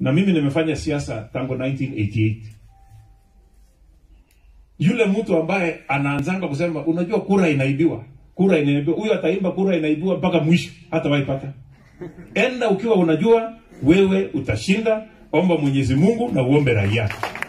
na mimi nimefanya siasa tangu 1988 yule mtu ambaye anaanzanga kusema unajua kura inaibiwa kura inaibiwa huyo ataimba kura inaibiwa mpaka mwisho hata waipata enda ukiwa unajua wewe utashinda omba mwenyezi mungu na uombe raia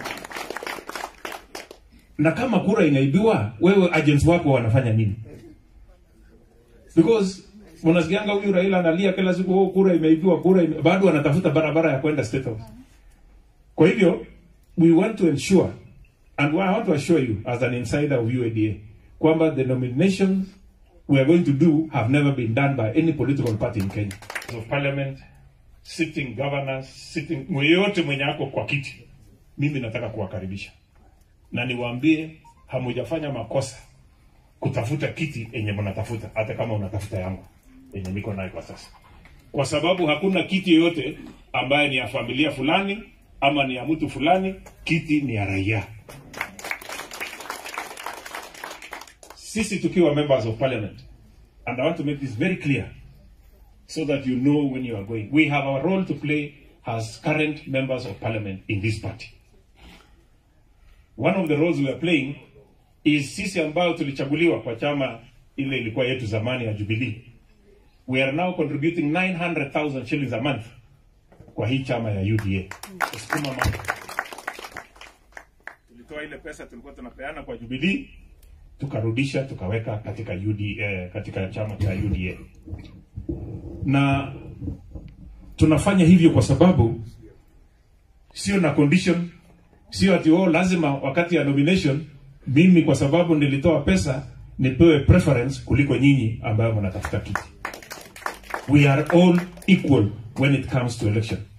na kama kura inaibiwa wewe agents wako wanafanya nini because unasikianga huyu raila analia kila siku oh, kura imeibiwa kura ime... bado anatafuta barabara ya kwenda state house kwa hivyo we want to ensure and I want to assure you as an insider of UADA kwamba the nominations we are going to do have never been done by any political party in Kenya of parliament sitting governors sitting mweyote mwenye ako kwa kiti mimi nataka kuwakaribisha na niwaambie hamujafanya makosa kutafuta kiti yenye mnatafuta hata kama unatafuta yangu yenye niko nayo kwa sasa kwa sababu hakuna kiti yoyote ambaye ni ya familia fulani ama ni ya mtu fulani kiti ni ya raia sisi tukiwa members of parliament and i want to make this very clear so that you know when you are going we have our role to play as current members of parliament in this party one of the roles we are playing is sisi ambayo tulichaguliwa kwa chama ile ilikuwa yetu zamani ya Jubilee. We are now contributing 900,000 shillings a month kwa hii chama ya UDA. Kusukuma mambo. Tulitoa ile pesa tulikuwa tunapeana kwa Jubilee tukarudisha tukaweka katika UDA, eh, katika chama cha UDA. Na tunafanya hivyo kwa sababu sio na condition sio ati oh, lazima wakati ya nomination mimi kwa sababu nilitoa pesa nipewe preference kuliko nyinyi ambayo mnatafuta kiti. We are all equal when it comes to election.